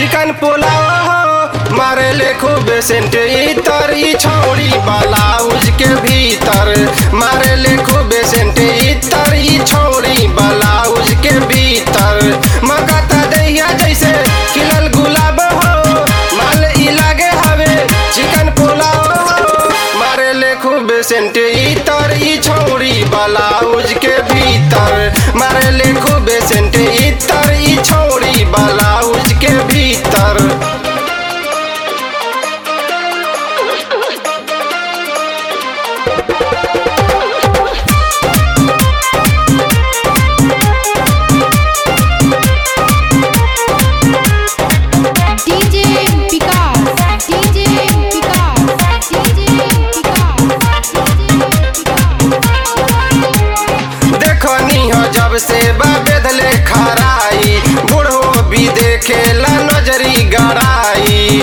चिकन पुलाव हो मारे ले खूब सेंट इतर ई छौड़ी ब्लाउज के भीतर मारे ले खूब सेंट इतर ई छौड़ी ब्लाउज के भीतर मकता दैया जैसे खिलल गुलाब हो माल ई लागे हवे चिकन पुलाव हो मारे ले खूब सेंट इतर ई छौड़ी ब्लाउज के भीतर मारे ले खूब सेंट इतर ई छौड़ी ब्लाउज के भीतर DJ Vikas, DJ Vikas, DJ Vikas, देखनी हो जब से बेदले खराई बूढ़ो भी देखेला नजरी गड़ाई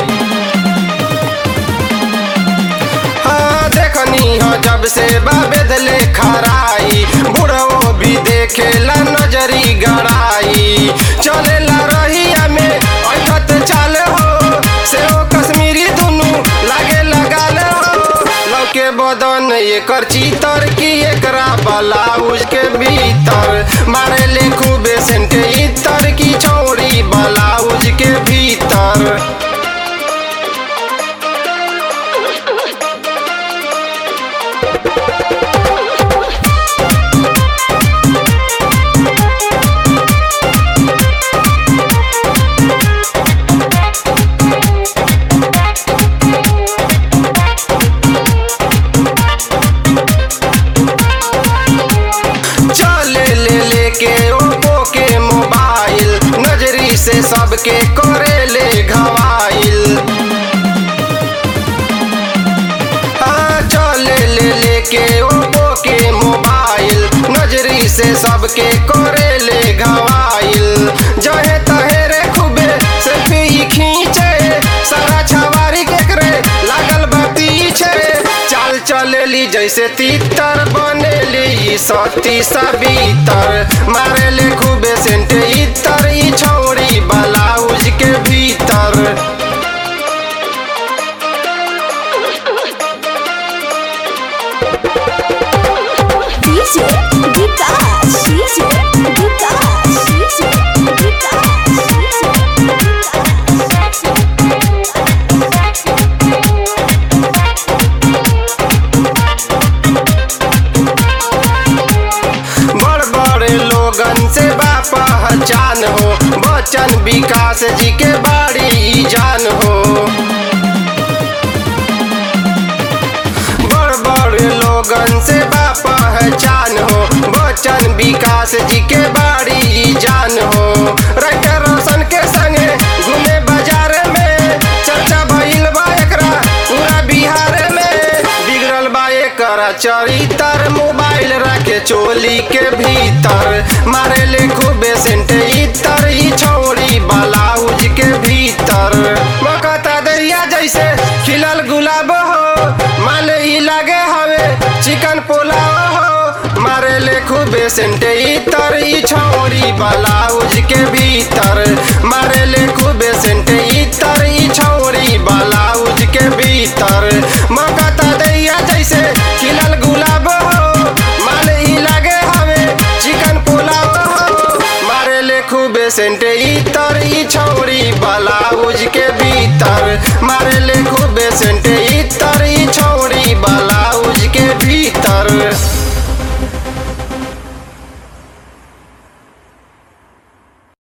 हाँ देखनी हो जब से बेदले खराई बूढ़ो भी देखेला नजरी गड़ाई चलेला रहिया में अठत चाल हो से ओ कश्मीरी दुनु लागे लगाल हो लौके बदन एकर चीतर की एकरा ब्लाउज के भीतर मारे ले खूबे सेंट इतर की चौड़ी ब्लाउज के भीतर चले ले लेके ओप्पो के मोबाइल नजरी से सबके करे ले घवाइल हाँ चले ले लेके ओप्पो के मोबाइल नजरी से सबके करे ले घवाइल जहे तहे रे खूबे सेल्फी खींचे सारा छवारी केकरे लागल बा पीछे चाल चलेली जैसे तीतर बनेली सती सबीतर मारेले खूबे सेंट इतर ई छौड़ी ब्लाउज के भीतर DJ Vikas, DJ Vikas, DJ Vikas, बड़ बड़े लोगन से बा पहचान हो बच्चन विकास जी के बाड़ी जान हो बड़ बड़ लोगन से बा पहचान हो बच्चन विकास जी के बाड़ी जान हो राइटर रोशन के संगे घूमे बाजार में चर्चा भइल बा एकरा पूरा बिहार में बिगड़ल बा एकरा चरितर मोबाइल रखे चोली के भीतर मारे ले खूबे सेंट इतर ई छौड़ी ब्लाउज के भीतर मकता दरिया जैसे खिलल गुलाब हो माले ही लागे हवे चिकन पुलाव हो मारे ले खूबे सेंट इतर ई छौड़ी ब्लाउज के भीतर मारे ले खूबे सेंट इतर ई छौड़ी ब्लाउज के भीतर मकता दैया जैसे खिलल गुलाब हो माले ही लागे हवे चिकन पुलाव हो मारे ले खूबे सेंट इतर ई छौड़ी ब्लाउज के भीतर मारे ले खूबे सेंट